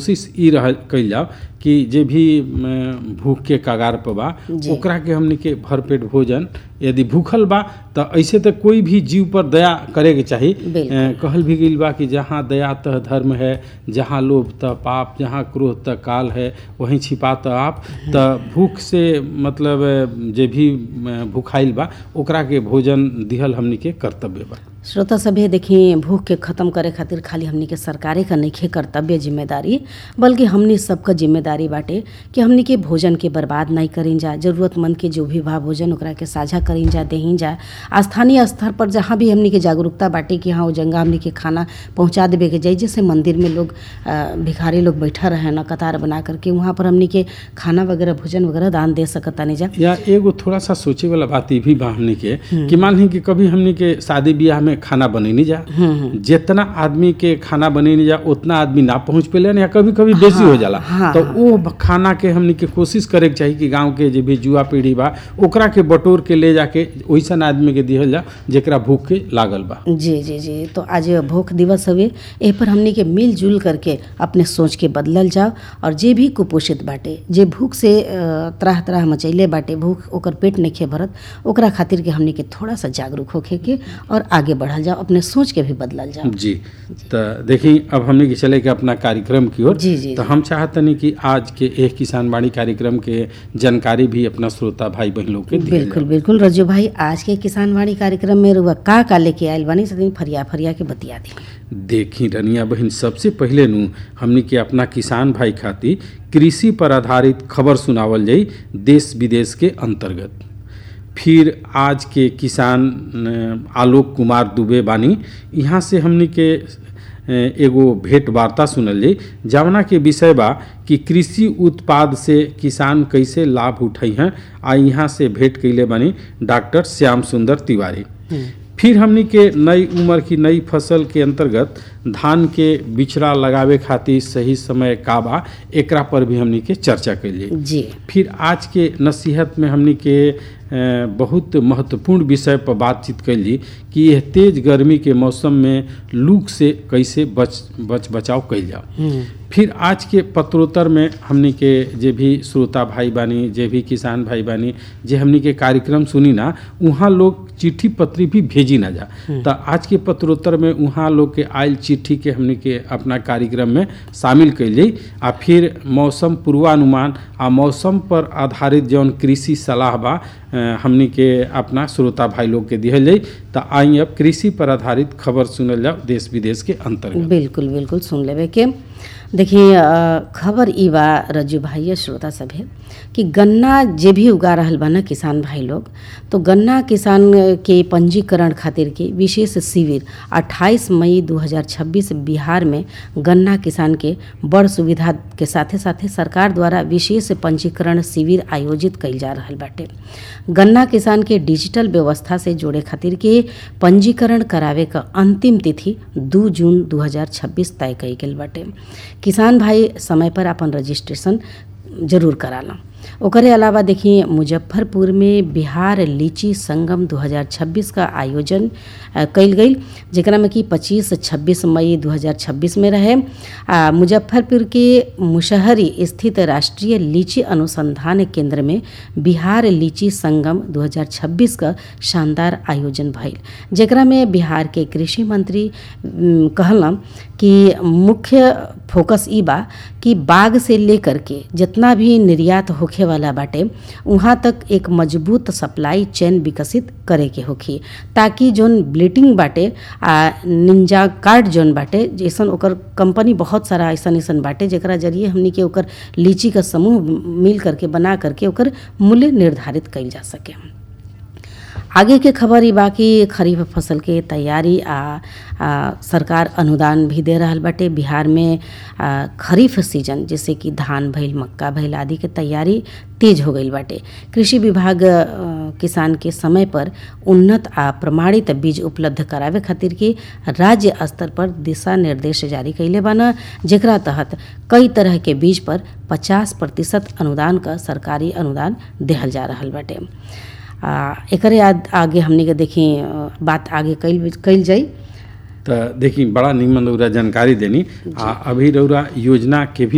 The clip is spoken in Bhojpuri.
कोशिश ई रह कइल जाओ कि जे भी म, भूख के कगार पर बा जी। ओकरा के हमनी के भरपेट भोजन यदि भूखल बा त ऐसे त कोई भी जीव पर दया करे के चाही बिल्कुल। अ, कहल भी गइल बा कि जहाँ दया तह धर्म है जहाँ लोभ त पाप जहाँ क्रोध त काल है वहीं छिपा त आप त भूख से मतलब अ, जे भी अ, भूखाइल बा ओकरा के भोजन दिहल हमनी के कर्तव्य बा श्रोता सभे देखी भूख के खत्म करे खातिर खाली हमनी के सरकारे का नइखे कर्तव्य जिम्मेदारी बल्कि हमनी सबका जिम्मेदारी बाटे कि हमनी के भोजन के बर्बाद नहीं करीन जा जरूरतमंद के जो भी बा भोजन ओकरा के साझा करीन जा देहीन जा आ स्थानीय स्तर पर जहाँ भी हमनी के जागरूकता बाटे कि हाँ वो जगह हमनी के खाना पहुँचा देवे के जाई जैसे मंदिर में लोग अ, भिखारी लोग बैठा रहे ना कतार बना करके वहाँ पर हमनी के खाना वगैरह भोजन वगैरह दान दे सकतानी जा या एगो थोड़ा सा सोचे वाला बात ई भी बा हमनी के कि मान ली कि कभी हमनी के शादी ब्याह में खाना बनैनी जा जितना आदमी के खाना बनैनी जा उतना आदमी ना पहुंच पेले या कभी कभी बेसी हो जाला हाँ, तो वो खाना के हमनी के कोशिश करे के चाही कि गांव के जे भी युवा पीढ़ी बा ओकरा के बटोर के ले जाके ओइसन आदमी के दिहल जा जेकरा भूख के लागल बा जी जी जी तो आज भूख दिवस हवे एह पर हमनी के मिलजुल करके अपने सोच के बदलल जाओ और जे भी कुपोषित बाटे जे भूख से अ, त्राह त्राह मचैले बाटे भूख ओकर पेट नइखे भरत ओकरा खातिर के हमनी के थोड़ा सा जागरूक होखे के और आगे बढ़ल जाओ अपने सोच के भी बदलल जाओ जी तो देखी अब हमने के चले के अपना कार्यक्रम की ओर जी, जी, तो जी। हम चाहतनी कि आज के एक किसान बाड़ी कार्यक्रम के जानकारी भी अपना श्रोता भाई बहन लोग के दिहल बिल्कुल बिल्कुल रजू भाई आज के किसानवाड़ी कार्यक्रम में रुआ का का लेके आयल बानी सदी फरिया फरिया के बतिया दी देखी रनिया बहन सबसे पहले नु हमनी के अपना किसान भाई खातिर कृषि पर आधारित खबर सुनावल जाई देश विदेश के अंतर्गत फिर आज के किसान अ, आलोक कुमार दुबे बानी यहाँ से हमनी के अ, एगो भेंट वार्ता सुनल जाई जवना के विषय बा कि कृषि उत्पाद से किसान कैसे लाभ उठाई हैं आ यहाँ से भेंट कैले बानी डॉक्टर श्याम सुंदर तिवारी फिर हमनी के नई उम्र की नई फसल के अंतर्गत धान के बिचड़ा लगावे खातिर सही समय का बा एकरा पर भी हमनी के चर्चा कैलिए जी फिर आज के नसीहत में हमनी के अ, बहुत महत्वपूर्ण विषय पर बातचीत कैली कि यह तेज गर्मी के मौसम में लू से कैसे बच बच बचाव कैल जाओ फिर आज के पत्रोत्तर में हमनी के जे भी श्रोता भाई बानी जे भी किसान भाई बानी जे हमनी के कार्यक्रम सुनी ना वहाँ लोग चिट्ठी पत्री भी भेजी ना जा तो आज के पत्रोत्तर में वहाँ लोग के आयल चिट्ठी के हमनी के अपना कार्यक्रम में शामिल कैली आ फिर मौसम पूर्वानुमान आ मौसम पर आधारित जौन कृषि सलाह बा अ, हमनी के अपना श्रोता भाई लोग के दिहल जाई तो आई अब कृषि पर आधारित खबर सुनल जाओ देश विदेश के अंतर्गत बिल्कुल बिल्कुल सुन लेवे के देखिए अ, खबर ई बा रज्जू भाई श्रोता सभे कि गन्ना जे भी उगा रहल बा ना किसान भाई लोग तो गन्ना किसान के पंजीकरण खातिर के विशेष शिविर 28 मई 2026 बिहार में गन्ना किसान के बड़ सुविधा के साथे साथे सरकार द्वारा विशेष पंजीकरण शिविर आयोजित कइल जा रहल बाटे गन्ना किसान के डिजिटल व्यवस्था से जोड़े खातिर के पंजीकरण करावे क अंतिम तिथि 2 जून 2026 तय कई गेल बाटे किसान भाई समय पर अपन रजिस्ट्रेशन जरूर कराला ओकरे अलावा देखिए मुजफ्फरपुर में बिहार लीची संगम 2026 का आयोजन अ, कइल गई जेकरा में कि 25 26 मई 2026 में रहे आ, मुजफ्फरपुर के मुशहरी स्थित राष्ट्रीय लीची अनुसंधान केंद्र में बिहार लीची संगम 2026 का शानदार आयोजन भइल जेकरा में बिहार के कृषि मंत्री उम, कहलन कि मुख्य फोकस ई बा कि बाग से लेकर के जितना भी निर्यात होखे वाला बाटे वहाँ तक एक मजबूत सप्लाई चेन विकसित करे के होखी ताकि जोन ब्लीटिंग बाटे आ निंजा कार्ड जोन बाटे जैसन ओकर कंपनी बहुत सारा ऐसन ऐसन बाटे जेकरा जरिए हमनी के ओकर लीची का समूह मिल करके बना करके ओकर मूल्य निर्धारित कइल जा सके आगे के खबर ई बाकी खरीफ फसल के तैयारी आ, आ सरकार अनुदान भी दे रहल बाटे बिहार में आ, खरीफ सीजन जैसे कि धान भइल मक्का भइल आदि के तैयारी तेज हो गईल बाटे कृषि विभाग आ, किसान के समय पर उन्नत आ प्रमाणित बीज उपलब्ध करावे खातिर के राज्य स्तर पर दिशा निर्देश जारी कैले बाना जेकरा तहत कई तरह के बीज पर 50 प्रतिशत अनुदान का सरकारी अनुदान देहल जा रहल बाटे आ एकरे आद- आगे हमनी के देखी अ, बात आगे कइल कइल जाई तो देखी बड़ा निमन रौरा जानकारी देनी आ अभी रौरा योजना के भी